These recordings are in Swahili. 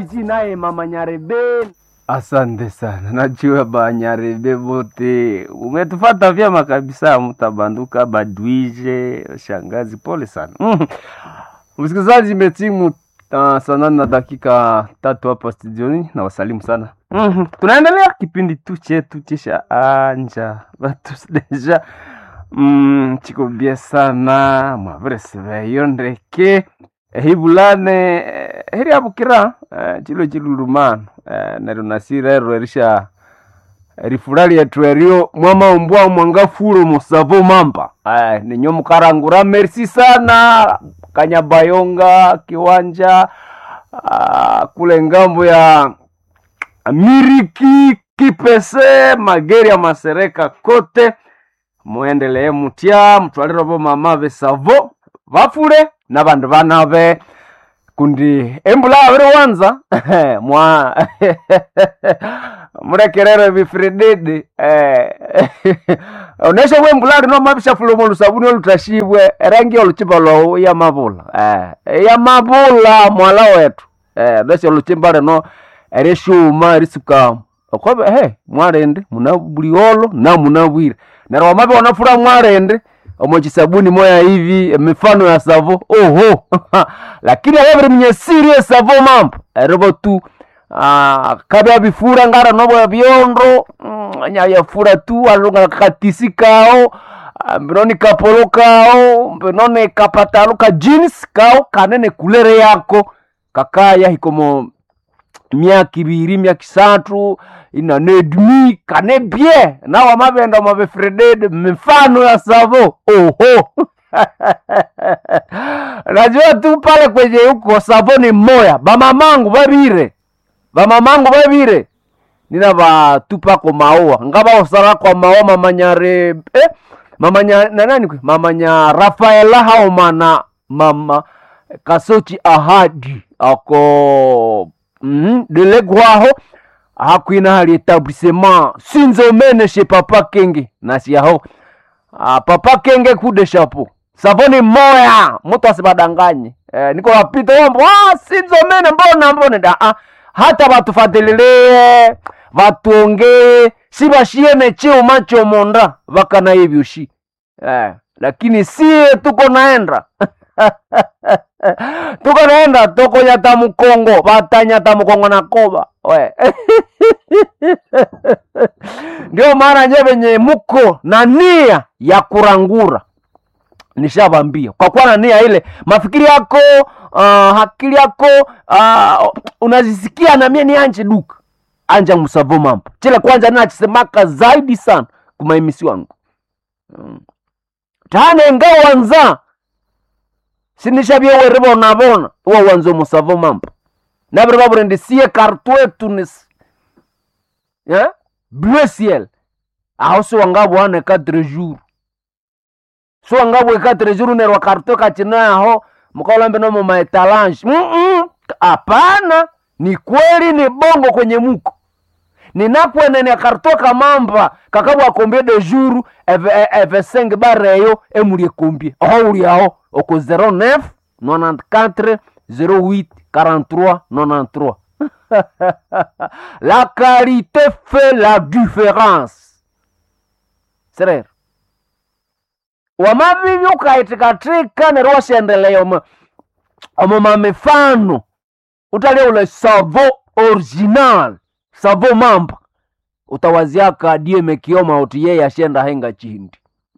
naye mama Nyarebe. Asante sana, najua Banyarebe bote umetufata vyema kabisa, mtabanduka badwije shangazi, pole sana mm. Msikilizaji, imetimu uh, saa nane na dakika tatu hapa studioni, na wasalimu sana mm. Tunaendelea kipindi tu chetu chisha anja batu deja mm, chiko bie sana mwavereseveyo ndeke ehibulane eh, heri abukira eh, chilo chilulumano eh, neryo nasirero erisha rifura lyetu eryo mwamaumbwa mwangafulo musavo mamba eh, ninyo mukarangura merci sana kanyabayonga kiwanja ah, kule ngambo ya miriki kipese mageri ya masereka kote muendelee mutya mutwalire bo mama besavo bafule nabandu banabe kundi embula abiri wanza mwa murekerere bifirididi onesha bwe embula lino mabishafula omu lusabuni olutashibwe erangi oluchimba lwawu yamabula eh, yamabula mwala wetu eh, nesha oluchimba lino erishuma erisuka okobe he mwarende muna buliolo na muna bwire neryo wamabe wanafura mwarende omochisabuni moya hivi mifano ya savo oho lakini ayabiri mnye sirie savo mambo eribo tu ah, kabya bifura ngara nobo byondo mm, nyayafura tu alunga katisi kao ah, mbinoni kapolo kao mbinoni kapatalo ka jeans kao kanene kulere yako kakaya hikomo myaka ibiri myaka isatu inanedmi kane bie nawa mabenda mabefredede mifano ya savo oho najua tu pale kwenye huko savo ni moya bamamangu babire bamamangu babire nina batupa ko maua ngaba osara kwa maua mamanyare eh, mamanya na nani kwe mamanya rafaela haomana mama kasochi ahadi ako mm, delegwaho hakwina hali etablissement sinzomene chez papa kenge nasiyaho ah, papa kenge kude chapeau savoni moya mutu asibadanganye eh, niko wapita wambo ah, sinzomene mbona mbone da ah, hata batufatilie batuongee sibashiene chiuma chomonda vakana hivyo shi eh, lakini sie tuko naenda tuko naenda tokonyata mukongo batanyata mukongo na koba we ndio maana nye venye muko na nia ya kurangura nishavambia kwa kuwa na nia ile mafikiri yako uh, akili yako uh, unazisikia na mie ni anje duka anja musavo mambo chile kwanza nachisemaka zaidi sana kumaimisi wangu mm. tane ngawanza sinishavye bona bona uwa wanzo musavo mambo nabiri baburende sie kartwe tunis yeah? bleu ciel aho siwangabwane 4 jours siwangabwe 4 jours nerwa kartwe kachina aho mukaolambe nomo maetalange Mm-mm. hapana ni kweli ni bongo kwenye muko ninakwenene kartwe kamamba kakabwa kombie de jour eve, eve 5 bareyo emulie kombie oho uli aho oko 09 94 08 43 93 la qualité fait la différence serero wamavivi ukaitikatika nero washendelea omo omo mamifano utalia ule savo original savo mamba utawaziaka dieme kioma oti yeye ashenda henga chindi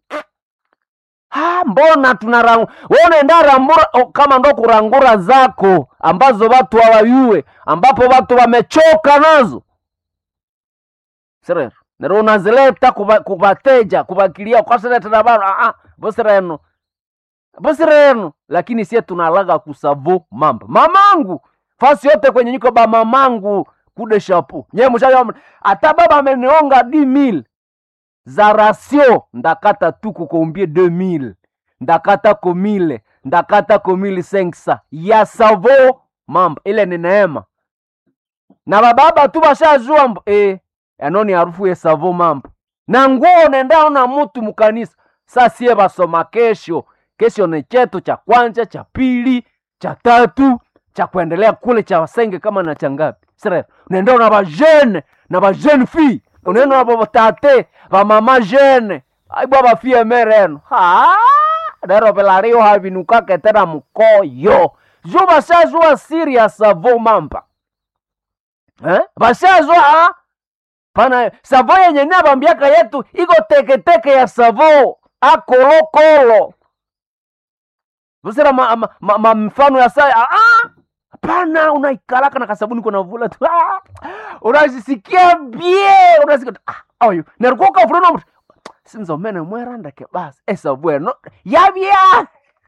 Ah, mbona tunarangura wewe unaenda rambura o, kama ndo kurangura zako ambazo watu hawayue ambapo watu wamechoka nazo serero nero unazileta kuba- kubateja kubakilia kwaseretera bana ah, ah, bosireno bosireno lakini sie tunalaga kusavo mamba mamangu fasi yote kwenye nyiko ba mamangu kude shapu nye mushayo ata baba amenionga di mil za ratio ndakata tu kukombie 2000 ndakata komile ndakata komile 500 ya savo mamba ile ni neema na bababa tu bashajua mb e, anoni harufu ya savo mamba na nguo nendao na mutu mukanisa sasie basoma kesho kesho ni chetu cha kwanza cha pili cha tatu cha kuendelea kule cha wasenge kama na changapi sere unaenda na bajene na bajene fi unaenda na batate bamama jene aibwa bafie mereno ha dero pelario havinukake tena mkoyo jo basazwa serious avo mampa eh? basazwa pana savo yenye nabambiaka yetu iko teketeke ya savo akolokolo usira ma, ma, ma, ma mfano ya saa ah, ah! hapana unaikalaka na kasabuni kona vula tu ah! unazisikia bie unasikia ah, oyo nerikoka fulano sinzomene mwerandake basi esabweno yabya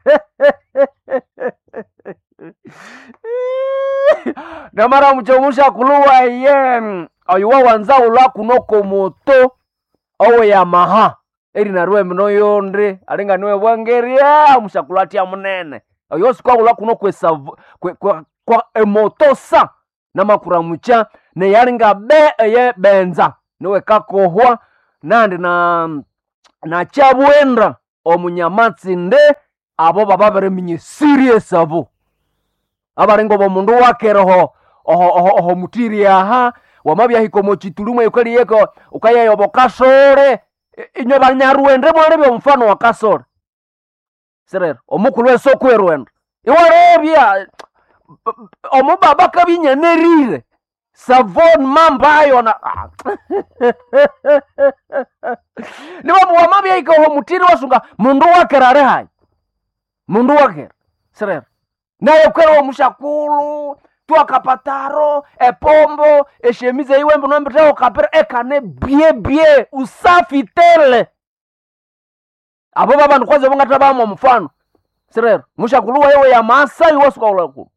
namara muchomusha kuluwa ye oyuwa wanza ulwa kunoko moto owe yamaha eri narue mino yonde alinga niwe bwangeria mushakulatya munene oyo sikwa ulwa kuno kwesavu kwe, kwe, kwa emoto sa namakura mucha neyalinga be eye benza niwe kakohwa nandi na na chabwenda omunyamatsi nde abo baba bareminya serious abo abaringo bomundu wakereho oho, oho, oho mutiri aha wamabyahika mochitulumwe yukaliyeko ukayeyobo kasore inyo banyaruende mwali byomufano wa kasore sirero omukulu esokwerwenda iwarebya omubaba kabinyenerire savon mambayo na nibamuwama byaikaho mutiri wasunga mundu wakera ari hayi mundu wakera sirero naye kwera omushakulu twakapataro epombo eshemize iwembe nombiteo kapira ekane bie bie usafi tele abo babandu kwanza bongata bamwa mfano sirero mushakulu wayewe ya maasai wasukaulakulu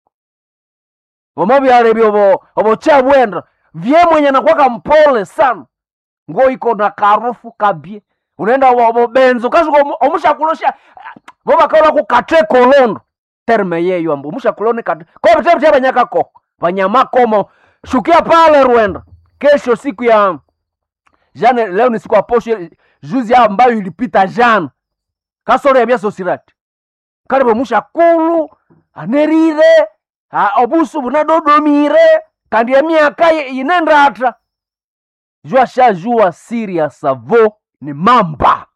vomavyale vyovo ovochabwenda vye mwenye nakwaka mpole sana ngo iko na karufu kabie unaenda vobenzo kasuka omushakulosha vovakaula kukate kolondo terme yeyo ambu omushakuloni kate kovitevite vanyakako vanyamakomo shukia pale rwenda kesho siku ya jana leo ni siku ya posho juzi ambayo ilipita jana kasoro ya vyasosirati kalivo mushakulu anerire ha, obusu bunadodomire kandi emyaka inendata jua shajua siri ya savo ni mamba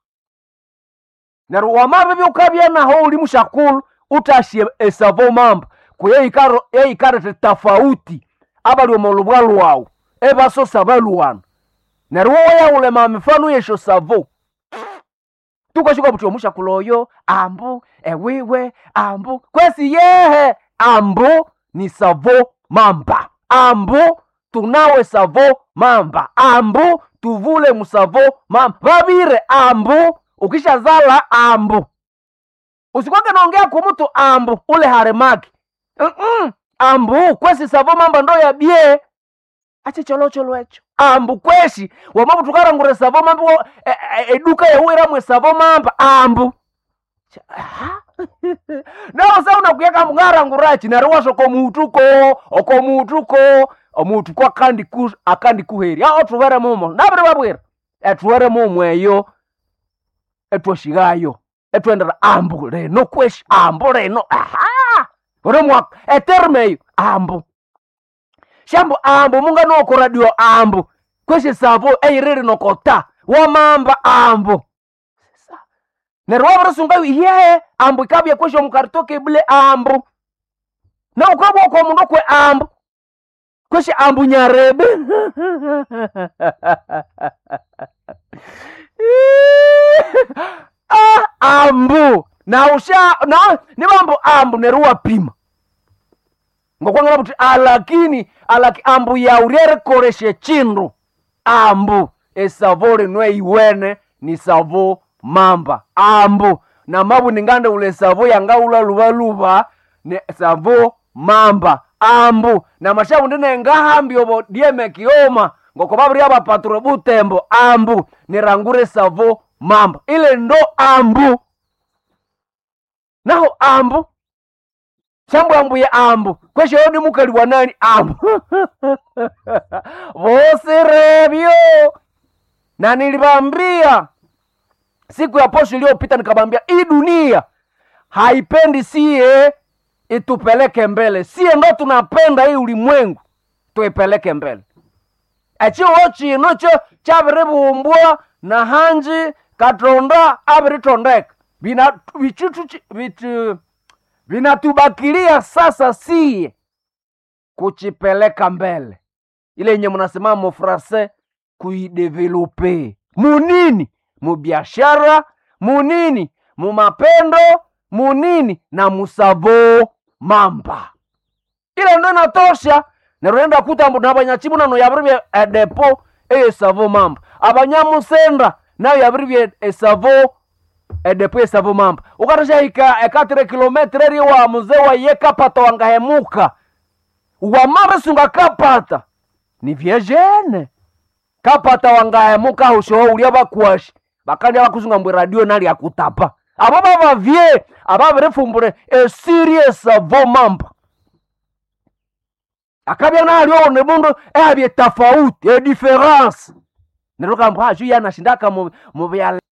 neryo wamabe byukabya naho uli mushakulu utashye esavo mamba kuyeikaro eikarete tafauti abali omolubwa lwawu ebasosa baluwana neryo woyaulema mifano yesho savo tukashika buti omushakulu oyo ambu ewiwe ambu kwesi yehe ambu ni savo mamba ambu tunawe savo mamba ambu tuvule musavo mamba vavire ambu ukishazala ambu usikwake naongea kumutu ambu ule haremaki Mm-mm. ambu kwesi savo mamba ndo yabye ache cholocholo echo ambu kweshi wamabu tukarangure savo mamba wo- e- e- eduka yawiramwe savo mamba ambu Cha- aha. nawo sa unakuyaka mungarangurachi nari washo komutuko okomutuko omutu kwakandi ku akandi kuheri a otuvere mumo nabiri babwira etuvere mumo eyo etwoshigayo etwendera ambu leno kweshi ambu leno aha ore mwaka eterme eyo ambu shambu ambu munganoko radio ambu kweshi savo eiriri nokota wamamba ambu Sa- neryo wabirisunga ye ambu ikabya kweshi omukaritoka ebule ambu na ukabwa kwa mundu kwe ambu kweshi ambu nyarebe ah, ambu na usha na nibambu ambu neruwa pima ngokwangala kuti alakini alaki ambu yauryerekoreshe chindu ambu esavo linwe iwene ni savo mamba ambu na mabu ningande ule savo yangaula luvaluva ne savo mamba ambu na mashavu ndine ngahambi obo dieme kioma ngoko babiri abapaturo butembo ambu nirangure savo mamba ile ndo ambu naho ambu shambu ambuye ambu kwesho ni mukali wa nani ambu vosirebyo na nilibambia siku ya posho iliyopita nikabambia hii dunia haipendi sie itupeleke mbele sie ndo tunapenda hii ulimwengu tuipeleke mbele echiwo chino cho chaviribumbwa na hanji katonda aviritondeka Vina- vichitu chi- vitu vinatubakilia sasa sie kuchipeleka mbele ile yenye mnasema mufrase kuidevelope munini mubiashara munini mumapendo munini na musavo mamba ile ndo inatosha nerurenda kuta mbu nabanyachibu nano yabiribye edepo eyesavo mamba abanyamusenda nayo yabiribye esavo edepo esavo mamba ukatashahika ekatire kilometre eri wa muzee waye kapata wangahemuka wamabesunga kapata ni vyejene kapata wangahemuka hushoho ulia bakwashi bakandi abakusunga mbwe radio nali akutapa abo babavye ababirifumbure esiri esavo mamba akabya nalio ne mundu ehabye tofauti edifference nerukamba aju yanashindaka mu mu byala